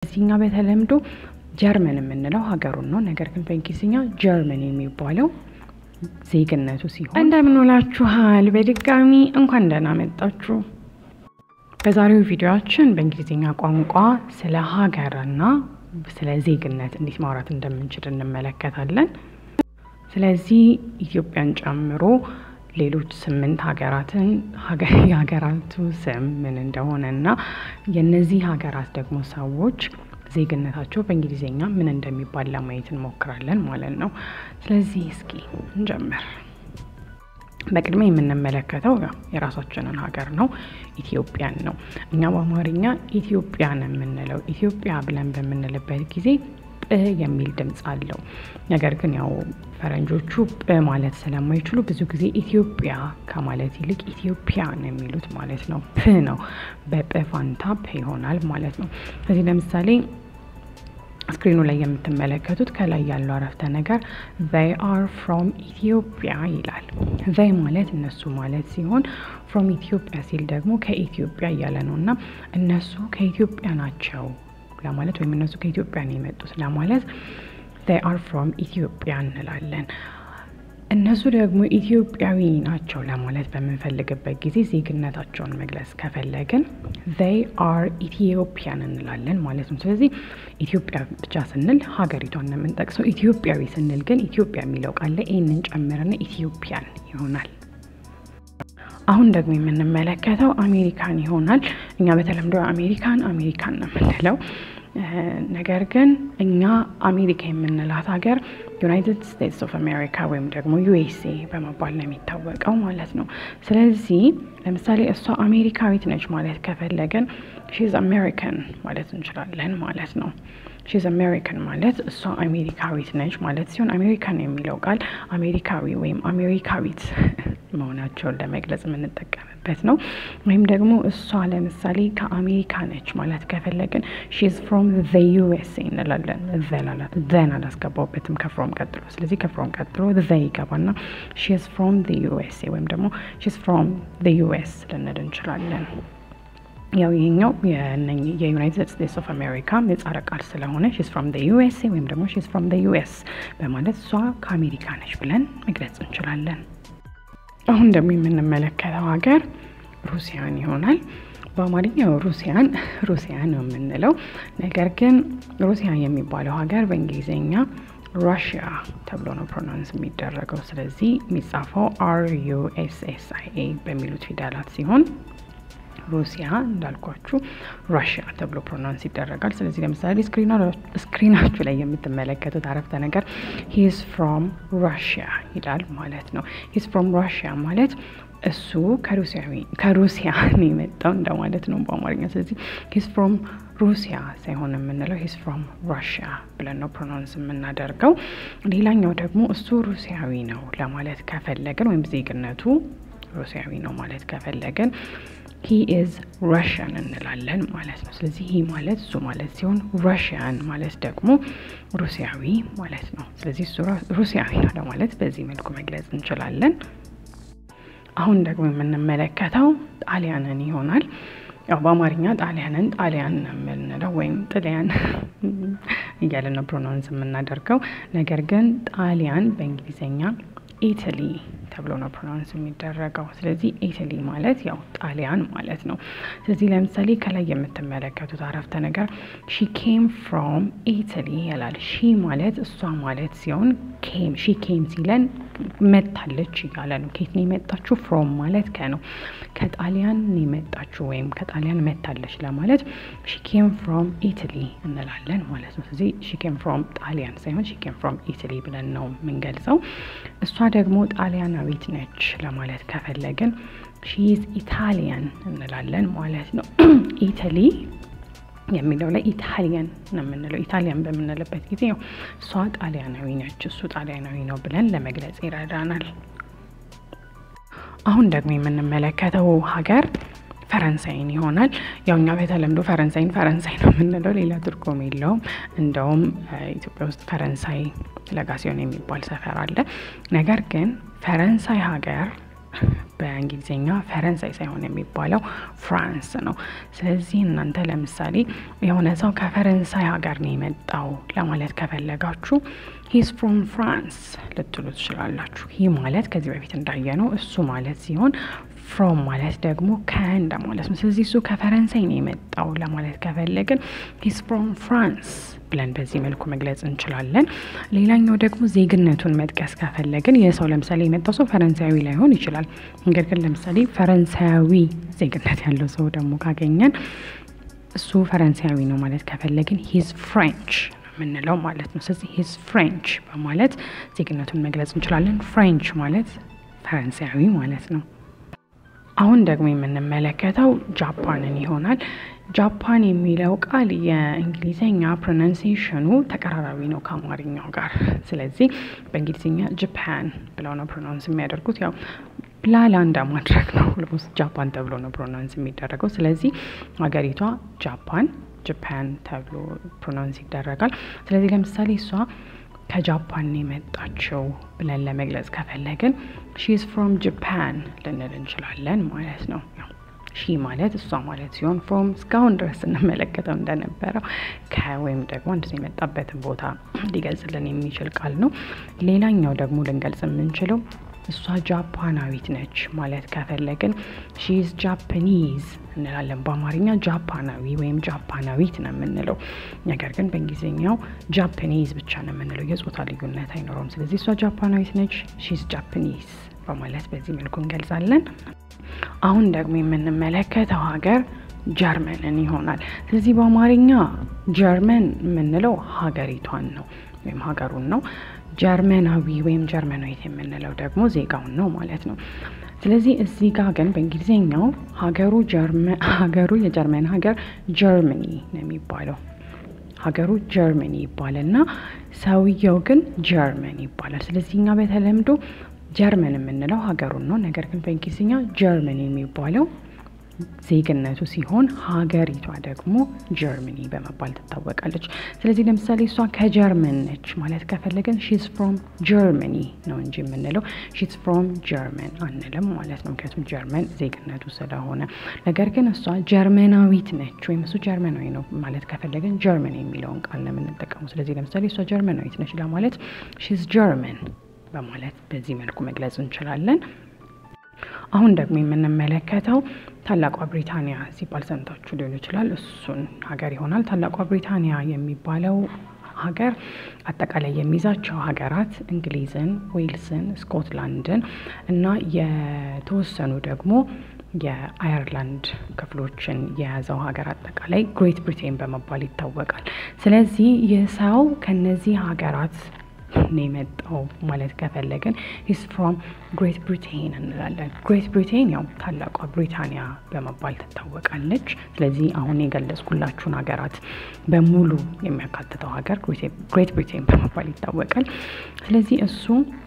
ስለዚህ እኛ በተለምዶ ጀርመን የምንለው ሀገሩን ነው። ነገር ግን በእንግሊዝኛ ጀርመን የሚባለው ዜግነቱ ሲሆን እንደምን ውላችኋል። በድጋሚ እንኳን ደህና መጣችሁ። በዛሬው ቪዲዮችን በእንግሊዝኛ ቋንቋ ስለ ሀገርና ስለ ዜግነት እንዴት ማውራት እንደምንችል እንመለከታለን። ስለዚህ ኢትዮጵያን ጨምሮ ሌሎች ስምንት ሀገራትን የሀገራቱ ስም ምን እንደሆነ እና የእነዚህ ሀገራት ደግሞ ሰዎች ዜግነታቸው በእንግሊዝኛ ምን እንደሚባል ለማየት እንሞክራለን ማለት ነው። ስለዚህ እስኪ እንጀምር። በቅድሚያ የምንመለከተው የራሳችንን ሀገር ነው፣ ኢትዮጵያን ነው። እኛ በአማርኛ ኢትዮጵያን የምንለው ኢትዮጵያ ብለን በምንልበት ጊዜ ጵ የሚል ድምፅ አለው። ነገር ግን ያው ፈረንጆቹ ጵ ማለት ስለማይችሉ ብዙ ጊዜ ኢትዮጵያ ከማለት ይልቅ ኢትዮጵያ ነው የሚሉት ማለት ነው። ፕ ነው በጵ ፋንታ ፕ ይሆናል ማለት ነው። ስለዚህ ለምሳሌ ስክሪኑ ላይ የምትመለከቱት ከላይ ያለው አረፍተ ነገር they are from ኢትዮጵያ ይላል። they ማለት እነሱ ማለት ሲሆን from ኢትዮጵያ ሲል ደግሞ ከኢትዮጵያ እያለ ነው እና እነሱ ከኢትዮጵያ ናቸው ለማለት ወይም እነሱ ከኢትዮጵያ ነው የመጡት ለማለት they are from ኢትዮጵያ እንላለን። እነሱ ደግሞ ኢትዮጵያዊ ናቸው ለማለት በምንፈልግበት ጊዜ ዜግነታቸውን መግለጽ ከፈለግን they are ኢትዮጵያን እንላለን ማለት ነው። ስለዚህ ኢትዮጵያ ብቻ ስንል ሀገሪቷን ነው የምንጠቅሰው። ኢትዮጵያዊ ስንል ግን ኢትዮጵያ የሚለው ቃል ላይ ይህንን ጨምረን ኢትዮጵያን ይሆናል። አሁን ደግሞ የምንመለከተው አሜሪካን ይሆናል። እኛ በተለምዶ አሜሪካን አሜሪካን ነው የምንለው። ነገር ግን እኛ አሜሪካ የምንላት ሀገር ዩናይትድ ስቴትስ ኦፍ አሜሪካ ወይም ደግሞ ዩኤስኤ በመባል ነው የሚታወቀው ማለት ነው። ስለዚህ ለምሳሌ እሷ አሜሪካዊት ነች ማለት ከፈለገን ሺዝ አሜሪካን ማለት እንችላለን ማለት ነው። ሺዝ አሜሪካን ማለት እሷ አሜሪካዊት ነች ማለት ሲሆን አሜሪካን የሚለው ቃል አሜሪካዊ ወይም አሜሪካዊት መሆናቸውን ለመግለጽ የምንጠቀምበት ነው። ወይም ደግሞ እሷ ለምሳሌ ከአሜሪካ ነች ማለት ከፈለግን ሺዝ ፍሮም ዘ ዩኤስኤ እንላለን። ዘን አላስገባውበትም ከፍሮም ቀጥሎ። ስለዚህ ከፍሮም ቀጥሎ ዘ ይገባና ሺዝ ፍሮም ዘ ዩኤስኤ ወይም ደግሞ ሺዝ ፍሮም ዘ ዩኤስ ልንል እንችላለን። ያው ይሄኛው የዩናይትድ ስቴትስ ኦፍ አሜሪካ ምህጻረ ቃል ስለሆነ ሺዝ ፍሮም ዘ ዩኤስኤ ወይም ደግሞ ሺዝ ፍሮም ዘ ዩኤስ በማለት እሷ ከአሜሪካ ነች ብለን መግለጽ እንችላለን። አሁን ደግሞ የምንመለከተው ሀገር ሩሲያን ይሆናል። በአማርኛው ሩሲያን ሩሲያ ነው የምንለው። ነገር ግን ሩሲያ የሚባለው ሀገር በእንግሊዝኛ ራሽያ ተብሎ ነው ፕሮናንስ የሚደረገው። ስለዚህ የሚጻፈው አር ዩ ኤስ ኤስ አይ ኤ በሚሉት ፊደላት ሲሆን ሩሲያ እንዳልኳችሁ ራሽያ ተብሎ ፕሮናንስ ይደረጋል። ስለዚህ ለምሳሌ ስክሪናችሁ ላይ የምትመለከቱት አረፍተ ነገር ሂዝ ፍሮም ራሽያ ይላል ማለት ነው። ሂዝ ፍሮም ራሽያ ማለት እሱ ከሩሲያ ነው የመጣው እንደማለት ነው በአማርኛ። ስለዚህ ሂዝ ፍሮም ሩሲያ ሳይሆን የምንለው ሂዝ ፍሮም ራሽያ ብለን ነው ፕሮናንስ የምናደርገው። ሌላኛው ደግሞ እሱ ሩሲያዊ ነው ለማለት ከፈለግን ወይም ዜግነቱ ሩሲያዊ ነው ማለት ከፈለግን ሂ ኢዝ ራሽያን እንላለን ማለት ነው። ስለዚህ ሂ ማለት እሱ ማለት ሲሆን ራሽያን ማለት ደግሞ ሩሲያዊ ማለት ነው። ስለዚህ እሱ ሩሲያዊ ነው ለማለት በዚህ መልኩ መግለጽ እንችላለን። አሁን ደግሞ የምንመለከተው ጣሊያንን ይሆናል። ያው በአማርኛ ጣሊያንን ጣሊያን ነው የምንለው ወይም ጥሊያን እያለን ነው ፕሮናውንስ የምናደርገው። ነገር ግን ጣሊያን በእንግሊዝኛ ኢትሊ ተብሎ ነው ፕሮናውንስ የሚደረገው። ስለዚህ ኢትሊ ማለት ያው ጣሊያን ማለት ነው። ስለዚህ ለምሳሌ ከላይ የምትመለከቱት አረፍተ ነገር ሺ ኬም ፍሮም ኢትሊ ይላል። ሺ ማለት እሷ ማለት ሲሆን ኬም ሺ ኬም ሲለን መታለች እያለ ነው። ከየት ነው የመጣችሁ? ፍሮም ማለት ከ ነው ከጣሊያን ነው የመጣችሁ ወይም ከጣሊያን መታለች ለማለት ሺ ኬም ፍሮም ኢትሊ እንላለን ማለት ነው። ስለዚህ ሺ ኬም ፍሮም ጣሊያን ሳይሆን ሺ ኬም ፍሮም ኢትሊ ብለን ነው የምንገልጸው። እሷ ደግሞ ጣሊያናዊት ነች ለማለት ከፈለግን ሺዝ ኢታሊያን እንላለን ማለት ነው። ኢታሊ የሚለው ላይ ኢታሊያን ነው የምንለው። ኢታሊያን በምንልበት ጊዜ ያው እሷ ጣሊያናዊ ነች፣ እሱ ጣሊያናዊ ነው ብለን ለመግለጽ ይረዳናል። አሁን ደግሞ የምንመለከተው ሀገር ፈረንሳይን ይሆናል። ያው እኛ በተለምዶ ፈረንሳይን ፈረንሳይ ነው የምንለው፣ ሌላ ትርጉም የለውም። እንደውም ኢትዮጵያ ውስጥ ፈረንሳይ ለጋሲዮን የሚባል ሰፈር አለ። ነገር ግን ፈረንሳይ ሀገር በእንግሊዝኛ ፈረንሳይ ሳይሆን የሚባለው ፍራንስ ነው። ስለዚህ እናንተ ለምሳሌ የሆነ ሰው ከፈረንሳይ ሀገር ነው የመጣው ለማለት ከፈለጋችሁ ሂስ ፍሮም ፍራንስ ልትሉ ትችላላችሁ። ይህ ማለት ከዚህ በፊት እንዳየነው እሱ ማለት ሲሆን ፍሮም ማለት ደግሞ ከእንደ ማለት ነው። ስለዚህ እሱ ከፈረንሳይ ነው የመጣው ለማለት ከፈለግን ሂስ ፍሮም ፍራንስ ብለን በዚህ መልኩ መግለጽ እንችላለን። ሌላኛው ደግሞ ዜግነቱን መጥቀስ ከፈለግን ይህ ሰው ለምሳሌ የመጣው ሰው ፈረንሳያዊ ላይሆን ይችላል። ነገር ግን ለምሳሌ ፈረንሳያዊ ዜግነት ያለው ሰው ደግሞ ካገኘን እሱ ፈረንሳያዊ ነው ማለት ከፈለግን ሂዝ ፍሬንች የምንለው ማለት ነው። ስለዚህ ሂዝ ፍሬንች በማለት ዜግነቱን መግለጽ እንችላለን። ፍሬንች ማለት ፈረንሳያዊ ማለት ነው። አሁን ደግሞ የምንመለከተው ጃፓንን ይሆናል። ጃፓን የሚለው ቃል የእንግሊዝኛ ፕሮናንሲዬሽኑ ተቀራራቢ ነው ከአማርኛው ጋር። ስለዚህ በእንግሊዝኛ ጃፓን ብለው ነው ፕሮናንስ የሚያደርጉት ያው ላላ እንደማድረግ ነው። ኦልሞስት ጃፓን ተብሎ ነው ፕሮናንስ የሚደረገው። ስለዚህ ሀገሪቷ ጃፓን ጃፓን ተብሎ ፕሮናንስ ይደረጋል። ስለዚህ ለምሳሌ እሷ ከጃፓን የመጣችው ብለን ለመግለጽ ከፈለግን ሺዝ ፍሮም ጃፓን ልንል እንችላለን ማለት ነው። ሺ ማለት እሷ ማለት ሲሆን ፍሮም እስካሁን ድረስ ስንመለከተው እንደነበረው ከወይም ደግሞ አንድ ሰው የመጣበትን ቦታ ሊገልጽልን የሚችል ቃል ነው። ሌላኛው ደግሞ ልንገልጽ የምንችለው እሷ ጃፓናዊት ነች ማለት ከፈለግን ሺዝ ጃፓኒዝ እንላለን። በአማርኛ ጃፓናዊ ወይም ጃፓናዊት ነው የምንለው። ነገር ግን በእንግሊዝኛው ጃፓኒዝ ብቻ ነው የምንለው። የጾታ ልዩነት አይኖረውም። ስለዚህ እሷ ጃፓናዊት ነች፣ ሺዝ ጃፓኒዝ በማለት በዚህ መልኩ እንገልጻለን። አሁን ደግሞ የምንመለከተው ሀገር ጀርመንን ይሆናል። ስለዚህ በአማርኛ ጀርመን የምንለው ሀገሪቷን ነው ወይም ሀገሩን ነው። ጀርመናዊ ወይም ጀርመናዊት የምንለው ደግሞ ዜጋውን ነው ማለት ነው። ስለዚህ እዚህ ጋር ግን በእንግሊዝኛው ሀገሩ ሀገሩ የጀርመን ሀገር ጀርመኒ ነው የሚባለው። ሀገሩ ጀርመኒ ይባልና ሰውየው ግን ጀርመን ይባላል። ስለዚህ እኛ በተለምዶ ጀርመን የምንለው ሀገሩን ነው። ነገር ግን በእንግሊዝኛ ጀርመን የሚባለው ዜግነቱ ሲሆን ሀገሪቷ ደግሞ ጀርመኒ በመባል ትታወቃለች። ስለዚህ ለምሳሌ እሷ ከጀርመን ነች ማለት ከፈለገን ሺዝ ፍሮም ጀርመኒ ነው እንጂ የምንለው ሺዝ ፍሮም ጀርመን አንልም ማለት ነው። ምክንያቱም ጀርመን ዜግነቱ ስለሆነ። ነገር ግን እሷ ጀርመናዊት ነች ወይም እሱ ጀርመናዊ ነው ማለት ከፈለገን ጀርመን የሚለውን ቃል ነው የምንጠቀሙ። ስለዚህ ለምሳሌ እሷ ጀርመናዊት ነች ለማለት ሺዝ ጀርመን በማለት በዚህ መልኩ መግለጽ እንችላለን። አሁን ደግሞ የምንመለከተው ታላቋ ብሪታንያ ሲባል ሰምታችሁ ሊሆን ይችላል። እሱን ሀገር ይሆናል። ታላቋ ብሪታንያ የሚባለው ሀገር አጠቃላይ የሚይዛቸው ሀገራት እንግሊዝን፣ ዌልስን፣ ስኮትላንድን እና የተወሰኑ ደግሞ የአየርላንድ ክፍሎችን የያዘው ሀገር አጠቃላይ ግሬት ብሪቴን በመባል ይታወቃል። ስለዚህ ይህ ሰው ከነዚህ ሀገራት ነው የመጣው ማለት ከፈለግን ሂስ ፍሮም ግሬት ብሪቴን እንላለን። ግሬት ብሪቴን ያው ታላቋ ብሪታንያ በመባል ትታወቃለች። ስለዚህ አሁን የገለጽኩላችሁን ሀገራት በሙሉ የሚያካትተው ሀገር ግሬት ብሪቴን በመባል ይታወቃል። ስለዚህ እሱ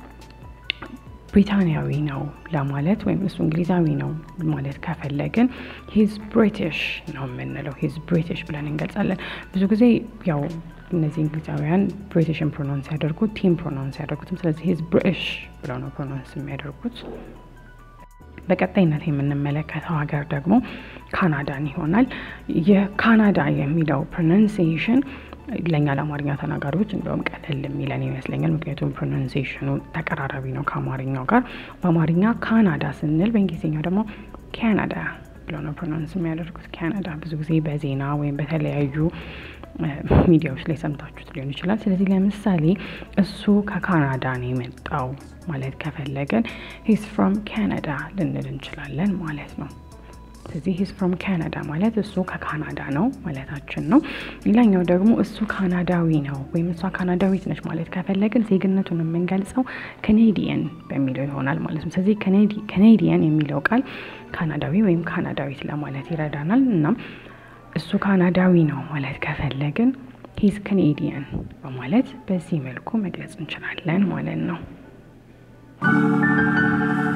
ብሪታንያዊ ነው ለማለት ወይም እሱ እንግሊዛዊ ነው ማለት ከፈለግን ሂዝ ብሪቲሽ ነው የምንለው። ሂዝ ብሪቲሽ ብለን እንገልጻለን። ብዙ ጊዜ ያው እነዚህ እንግሊዛውያን ብሪቲሽን ፕሮናንስ ያደርጉት ቲም ፕሮናንስ ያደርጉትም። ስለዚህ ሂዝ ብሪቲሽ ብለው ነው ፕሮናንስ የሚያደርጉት። በቀጣይነት የምንመለከተው ሀገር ደግሞ ካናዳን ይሆናል። የካናዳ የሚለው ፕሮናንሲዬሽን ለእኛ ለአማርኛ ተናጋሪዎች እንደውም ቀለል የሚለን ይመስለኛል። ምክንያቱም ፕሮናንሲዬሽኑ ተቀራራቢ ነው ከአማርኛው ጋር። በአማርኛ ካናዳ ስንል በእንግሊዝኛው ደግሞ ካናዳ ብለው ነው ፕሮናንስ የሚያደርጉት። ካናዳ ብዙ ጊዜ በዜና ወይም በተለያዩ ሚዲያዎች ላይ ሰምታችሁት ሊሆን ይችላል። ስለዚህ ለምሳሌ እሱ ከካናዳ ነው የመጣው ማለት ከፈለገን ሂስ ፍሮም ካናዳ ልንል እንችላለን ማለት ነው። ስለዚህ ሂስ ፍሮም ካናዳ ማለት እሱ ከካናዳ ነው ማለታችን ነው። ሌላኛው ደግሞ እሱ ካናዳዊ ነው ወይም እሷ ካናዳዊት ነች ማለት ከፈለግን ዜግነቱን የምንገልጸው ካኔዲየን በሚለው ይሆናል ማለት ነው። ስለዚህ ካኔዲየን የሚለው ቃል ካናዳዊ ወይም ካናዳዊት ለማለት ይረዳናል። እናም እሱ ካናዳዊ ነው ማለት ከፈለግን ሂዝ ካኔዲየን በማለት በዚህ መልኩ መግለጽ እንችላለን ማለት ነው።